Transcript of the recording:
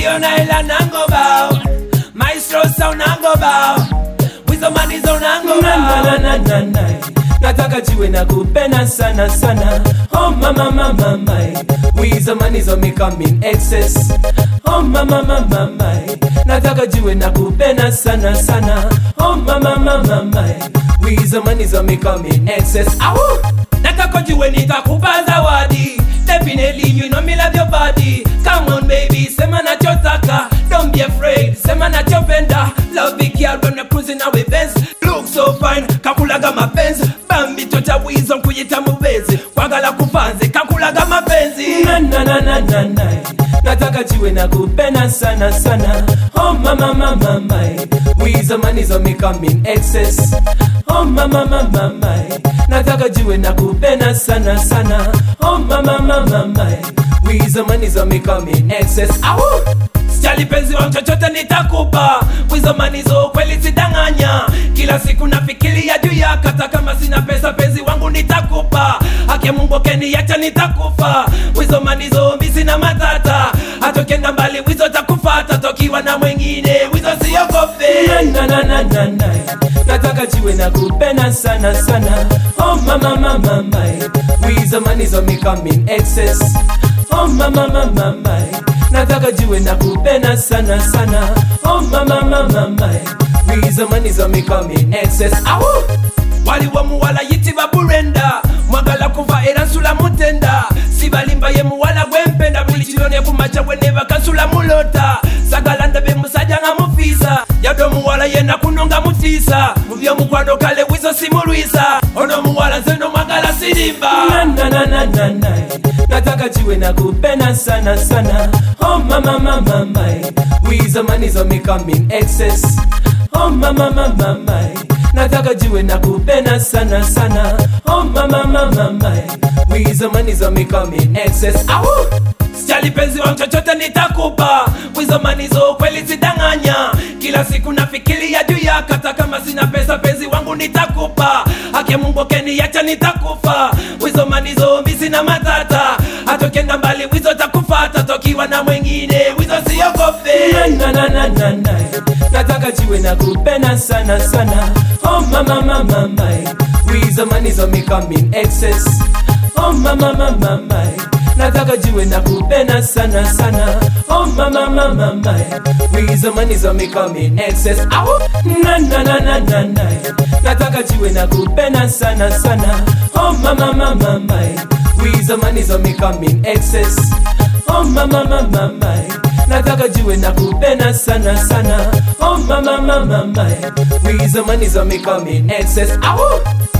ukiona ila nango bao maestro sa unango bao wizo manizo unango bao na, na, na, na. nataka jiwe na kupenda sana sana oh mama mama my wizo manizo me come in excess oh mama mama my nataka jiwe na kupenda sana sana oh mama mama my wizo manizo me come in excess Awu! nataka jiwe nitakupa zawadi definitely you know me love your body come on baby sema nachotaka don't be afraid sema nachopenda love big girl when we're cruising our Benz look so fine kakulaga mapenzi bambi tota wizo nkuyita mubezi kwagala kupanze kakulaga mapenzi na, na, na, na, na, na. nataka jiwe na kupenda sana sana oh mama mama my wizo manizo me come in excess oh mama mama my nataka jiwe na kupenda sana sana oh mama mama my wizo manizo me come in excess Awu! Sijali penzi wangu chochote nitakupa wizo manizo kweli sidanganya kila siku nafikiria juu yako hata kama sina pesa penzi wangu nitakupa hake mungu keniacha nitakufa wizo manizo mi sina matata hatokenda mbali wizo takufata tokiwa na mwengine wizo siogope na, na, na, na, na. nataka jiwe na kupenda sana sana oh mama mama my wizo manizo me come in excess oh mama mama my nataka jiwe na kupenda sana sana oh mama mama my wizo manizo me come in excess Awu! waliwo muwala yitibwa burenda mwagala kuva era nsula mutenda sibalimba ye muwala gwempenda buli kirone kumaca bwene bakasula mulota sagala ndabe musajja nga mufiisa yadde omuwala yena kuno nga mutiisa mu byomukwano kale wizo simulwisa ono omuwala nze nomwagala sirimba nataka jiwe na kupenda sana sana oh mama mama my wizo manizo me come in excess oh mama mama my nataka jiwe na kupenda sana sana oh mama mama my wizo manizo me come in excess Awu! sijali penzi wangu chochote nitakupa wizo manizo kweli sidanganya kila siku nafikiria juu yako hata kama sina pesa penzi wangu nitakupa hake mungu keniacha nitakufa wizo manizo mi sina matata hatokenda mbali wizo takufata tokiwa na mwengine wizo siogope na, na, na, na, na. nataka jiwe na kupenda sana sana oh mama mama my wizo manizo me come in excess oh mama mama my nataka jiwe na kupenda sana sana oh mama mama my wizo manizo me come in excess Awu! na na na na na na nataka jiwe na kupenda sana sana oh mama mama my wizo manizo me come in excess oh mama mama my nataka jiwe na kupenda sana sana oh mama mama my wizo manizo me come in excess Awu!